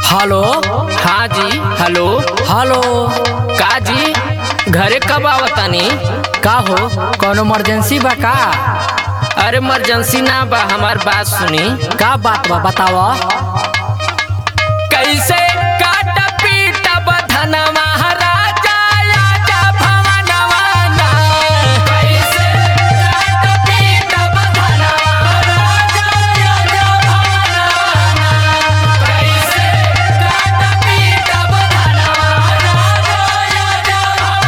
Hello हाँ जी hello hello का जी घरे कब आवतानी का हो कौनो इमरजेंसी बा का अरे इमरजेंसी ना बा हमार बात सुनी का बात बा बताव कैसे काट पीट बधन महाराजा आजा भवनवा ना। कैसे काट पीट बधन महाराजा आजा भवनवा ना। कैसे काट पीट बधन महाराजा आजा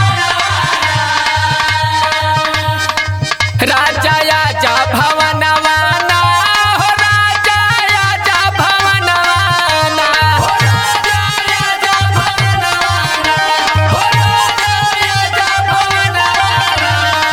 भवनवा ना। राजा आजा भवनवा ना, हो राजा आजा भवनवा ना। हो राजा आजा भवनवा ना, हो राजा आजा भवनवा ना।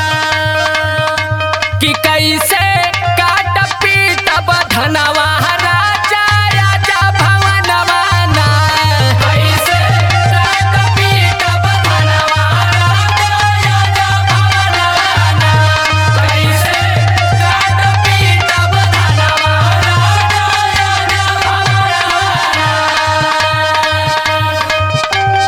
कि कैसे काट पीट बधनवा राजा आजा भवनवा ना। कैसे काट पीट बधनवा राजा आजा भवनवा ना। कैसे काट पीट बधनवा राजा आजा भवनवा ना।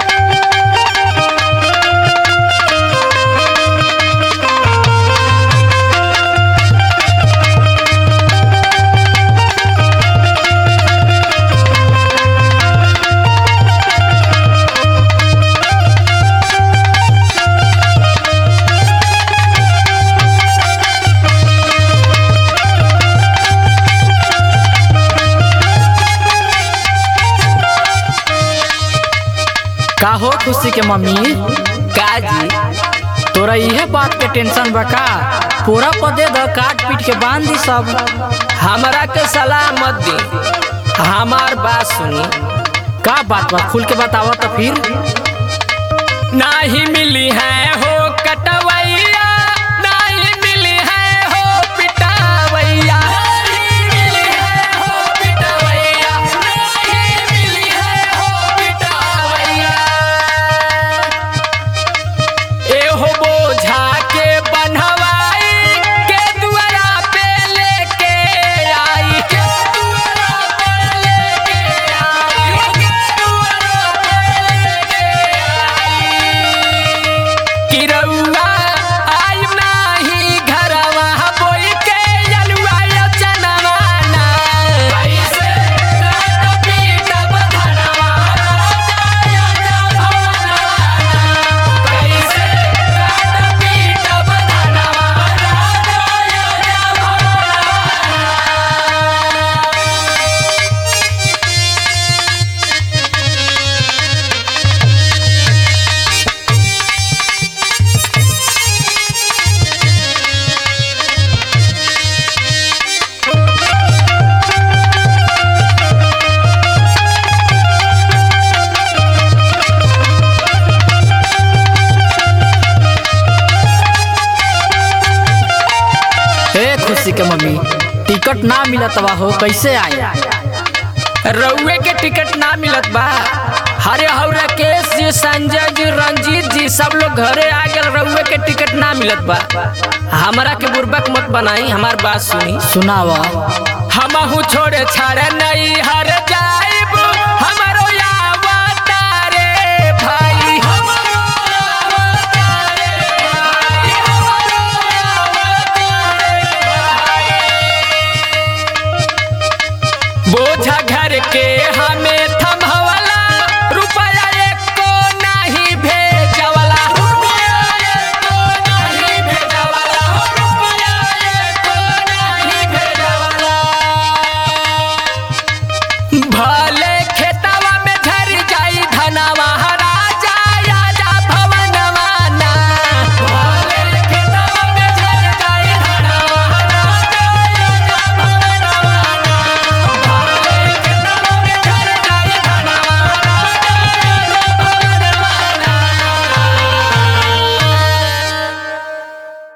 का हो खुशी के मम्मी काजी तोरा इहे बात के टेंशन बा का पूरा पदे द काट पीट के बांध दी सब हमरा के सलाह मत दी हमार बात सुनी का बात बा खुल के बताव तो फिर नाही मिली है हो कटवैया नाही मिली है हो पिटावैया नहीं मिली है हो पिटावैया नहीं मिली है हो पिटावैया एहो बोझा के बन्हवाई के दुआरा पे लेके आई के दुआरा पे लेके आई के दुआरा पे लेके आई कि रउआ आई नाही घरवा बोई के यलुआ चनवा ना कैसे काट पीट बधनवा राजा आजा भवनवा ना कैसे काट पीट बधनवा राजा आजा भवनवा ना। हे खुशी के मम्मी टिकट ना मिलत बा हो कैसे आई रउए के टिकट ना मिलत बा हरे हौ राकेश जी संजय जी रंजीत जी सब लोग घरे आ गए रउए के टिकट ना मिलत बा हमरा के बुर्बक मत बनाई हमार बात सुनी सुनावा हमहू छोड़े छाड़े नहीं हर जा